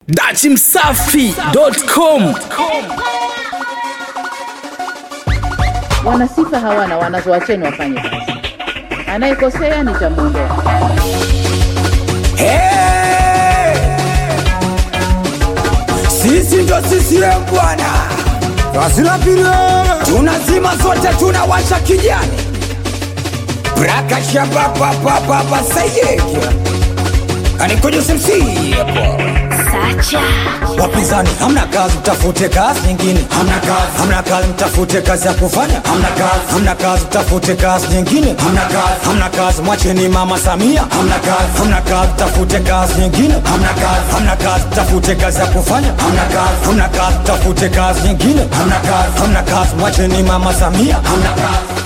dachimsafi.com Wanasifa hawana, wanazoacheni wafanye kazi. Anayekosea nitamwondoa. Hey! Sisi ndo CCM bwana, Wasila pili tunazima zote, tunawasha kijani braka shabapapapapa sayeke anikojo simsi hapo wapinzani, hamna kazi, mtafute kazi nyingine. Hamna kazi, hamna kazi, mtafute kazi ya kufanya. Hamna kazi, hamna kazi, mtafute kazi nyingine. Hamna kazi, hamna kazi, mwacheni mama Samia. Hamna kazi, hamna kazi, mtafute kazi nyingine. Hamna kazi, hamna kazi, mtafute kazi ya kufanya. Hamna kazi, hamna kazi, mtafute kazi nyingine. Hamna kazi, hamna kazi, mwacheni mama Samia. Hamna kazi.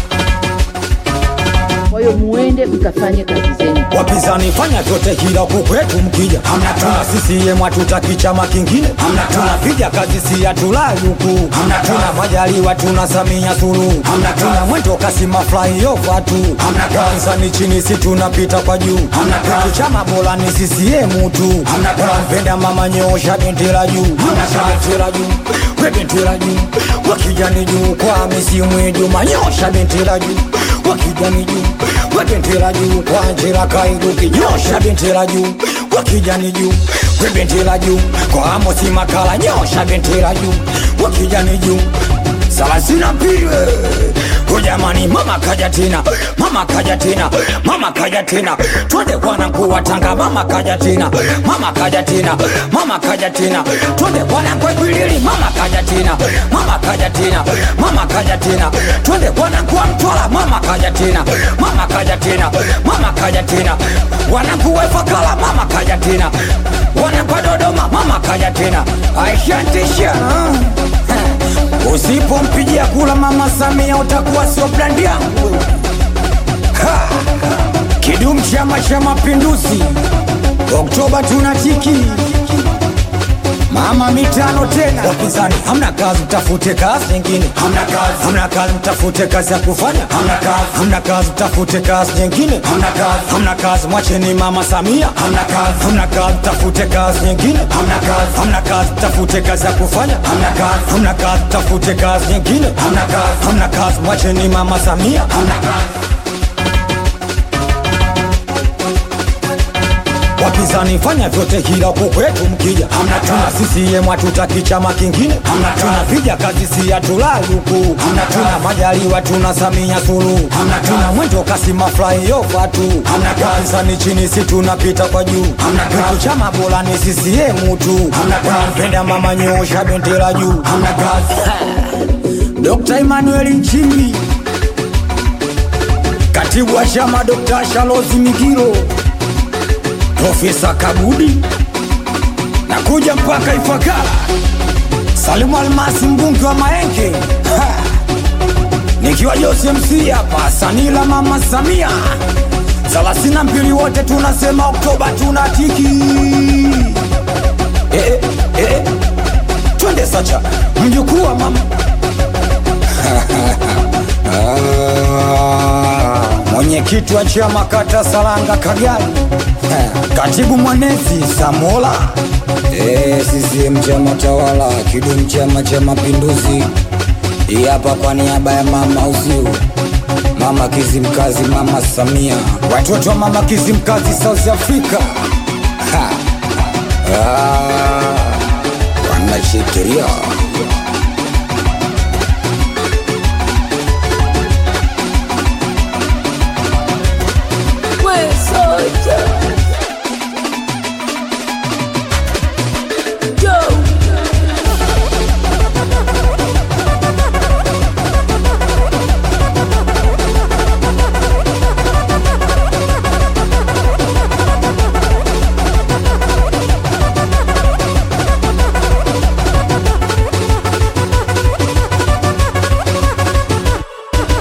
Kwa hiyo muende mkafanye kazi zenu. wapinzani fanya vyote kila huku kwetu mkija hamna tuna CCM hatutaki chama kingine hamna tunapiga kazi si hatulai huku hamna tuna majaliwa tuna Samia Suluhu hamna tuna mwendo kasi flyover tu hamna wapinzani chini si tunapita kwa juu hamna kitu chama bora ni CCM tu hamna mpenda mama nyosha bendera juu hamna bendera juu we bendera juu wakijani juu kwa misimu Juma nyosha bendera juu wakijani juu we bendera juu kwa njira kairuki nyosha bendera juu wakijani juu we bendera juu kwa Amosi Makala nyosha bendera juu wakijani juu salasina mbili Ujamani, mama kaja tena, mama kaja tena, mama kaja tena, twende bwana mkuu wa Tanga, mama kaja tena, mama kaja tena, mama kaja tena, twende bwana mkuu wa Ikwiriri, mama kaja tena, mama kaja tena, mama kaja tena, twende bwana mkuu wa Mtwara, mama kaja tena, mama kaja tena, mama kaja tena, wana mkuu wa Ifakara, mama kaja tena, wana mkuu wa Dodoma, mama kaja tena, aishantisha Usipompigia kula mama Samia utakuwa sio brandi yangu. Ha! Kidumu Chama cha Mapinduzi, Oktoba tunatiki mama mitano tena. Wapinzani hamna kazi, mtafute kazi nyingine. Hamna kazi, hamna kazi, mtafute kazi ya kufanya. Hamna kazi, hamna kazi, mtafute kazi nyingine. Hamna kazi, hamna kazi, mwacheni mama Samia. Hamna kazi, hamna kazi, mtafute kazi nyingine. Hamna kazi, hamna kazi, mtafute kazi ya kufanya. Hamna kazi, hamna kazi, mtafute kazi nyingine. Hamna kazi, hamna kazi, mwacheni mama Samia. Hamna kazi. wapinzani fanya vyote kila huku kwetu mkija hamna tuna CCM hatutaki chama kingine hamna tunapiga kazi si hatulali huku hamna tuna majaliwa tuna Samia Suluhu hamna tuna mwendo kasi flyover tu hamna wapinzani chini si tunapita kwa juu hamna kitu chama bora ni CCM tu hamna mpenda mama nyosha bendera juu hamna kazi Dr. Emmanuel Nchimbi katibu wa chama Dr. Shalozi Migiro Profesa Kabudi nakuja mpaka Ifakara. Salimu Almasi mbunge wa Maenge Ha! nikiwa Jose MC hapa Sanila mama Samia thelathini na mbili wote tunasema Oktoba tunatiki eh, eh, eh. Twende sacha mjukuu wa mama Ah, mwenyekiti wa chama kata Saranga Kagari, Eh, katibu mwenezi Samola, Eh, CCM chama tawala, kidumu Chama cha Mapinduzi. Hii hapa kwa niaba ya mama Uziu, mama Kizimkazi, mama Samia, watoto wa mama Kizimkazi South Africa. Ha. Ah, wanashikilia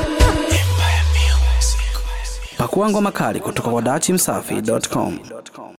pakua ngoma kali kutoka kwa dachimsafi.com